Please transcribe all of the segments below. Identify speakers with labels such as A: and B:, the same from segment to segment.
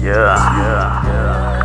A: Yeah.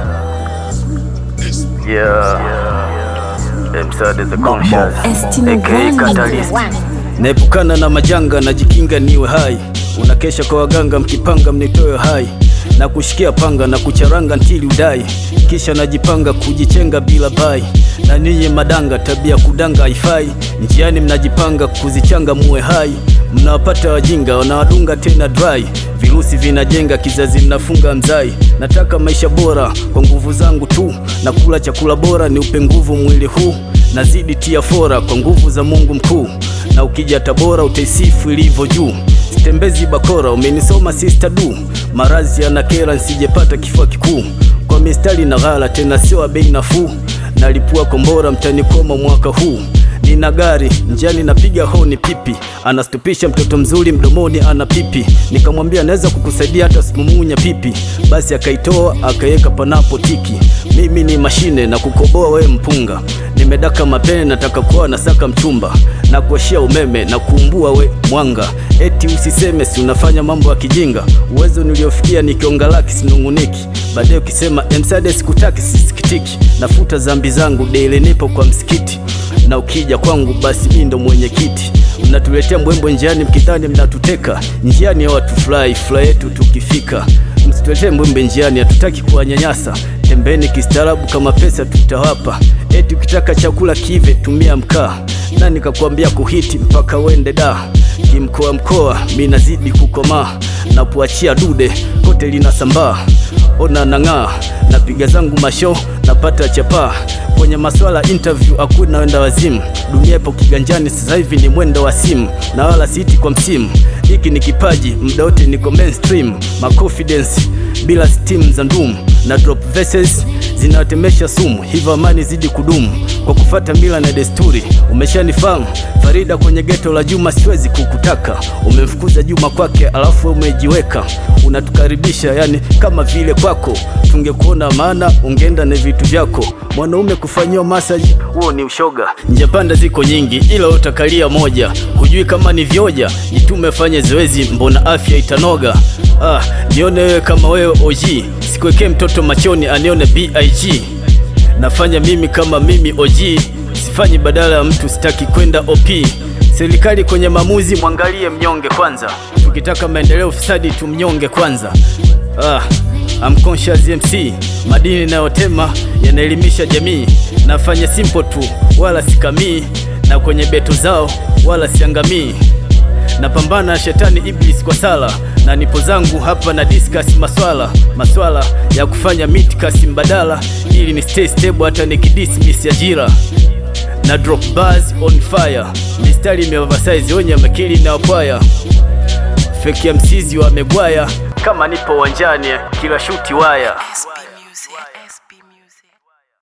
A: Yeah. Msade the conscious. AKA Catalyst.
B: Naepukana na majanga najikinga niwe hai, unakesha kwa waganga mkipanga mnitoe hai na kushikia panga na kucharanga ntili udai, kisha najipanga kujichenga bila bai. Na ninyi madanga, tabia kudanga haifai, njiani mnajipanga kuzichanga muwe hai, mnawapata wajinga wanawadunga tena dry Virusi vinajenga kizazi, mnafunga mzai. Nataka maisha bora kwa nguvu zangu tu, na kula chakula bora ni upe nguvu mwili huu, nazidi tia fora kwa nguvu za Mungu mkuu, na ukija Tabora utaisifu ilivyo juu. Sitembezi bakora, umenisoma sister du, marazi yanakera nsijepata kifua kikuu, kwa mistari na ghala tena sio wa bei nafuu, nalipua kombora mtanikoma mwaka huu Nina gari njiani napiga honi pipi, anastupisha mtoto mzuri mdomoni ana pipi. Nikamwambia naweza kukusaidia hata simumunya pipi, basi akaitoa akaweka panapo tiki. Mimi ni mashine na kukoboa we mpunga, nimedaka mapene nataka kuwa nasaka mchumba na kuashia umeme na kuumbua we mwanga. Eti usiseme si unafanya mambo ya kijinga, uwezo niliofikia nikionga laki sinunguniki. Baadaye ukisema emsade sikutaki sisikitiki, nafuta zambi zangu daily nipo kwa msikiti na ukija kwangu basi mimi ndo mwenyekiti. Mnatuletea mbwembwe njiani mkidhani mnatuteka, njiani ya watu fly fly yetu tukifika. Msituletee mbwembwe njiani, hatutaki kuwanyanyasa. Tembeni kistaarabu, kama pesa tutawapa. Eti ukitaka chakula kive, tumia mkaa. Na nikakwambia kuhiti mpaka wende da kimkoa mkoa, mi nazidi kukomaa na kuachia dude kote linasambaa. Ona nang'aa, napiga zangu masho, napata chapaa kwenye maswala interview hakuna wenda wazimu. Dunia ipo kiganjani sasa hivi, ni mwendo wa simu na wala siiti kwa msimu. Hiki ni kipaji, muda wote niko mainstream, ma confidence bila steam za ndumu na drop verses zinawatemesha sumu, hivyo amani zidi kudumu kwa kufata mila na desturi. Umeshanifahamu Farida kwenye geto la Juma, siwezi kukutaka. Umemfukuza Juma kwake, alafu umejiweka unatukaribisha, yani kama vile kwako tungekuona, maana ungeenda na vitu vyako. Mwanaume kufanyiwa masaji, huo ni ushoga. Njia panda ziko nyingi, ila utakalia moja. Hujui kama ni vyoja, jitume fanye zoezi, mbona afya itanoga. Ah, nione wewe kama wewe OG, sikuwekee mtoto machoni anione BIG. Nafanya mimi kama mimi OG, sifanyi badala ya mtu, sitaki kwenda OP. Serikali kwenye maamuzi, mwangalie mnyonge kwanza. Tukitaka maendeleo, ufisadi tumnyonge kwanza. Ah, I'm conscious MC, madini nayotema yanaelimisha jamii. Nafanya simple tu, wala sikamii, na kwenye beto zao wala siangamii. Napambana na shetani iblis kwa sala, na nipo zangu hapa na discuss maswala maswala ya kufanya mitikasi mbadala, ili ni stay stable hata nikidismiss ajira na drop bars on fire, mistari imeoversize wenye makili na wapwaya feki ya msizi wamegwaya, kama nipo uwanjani kila shuti waya
C: SB Music.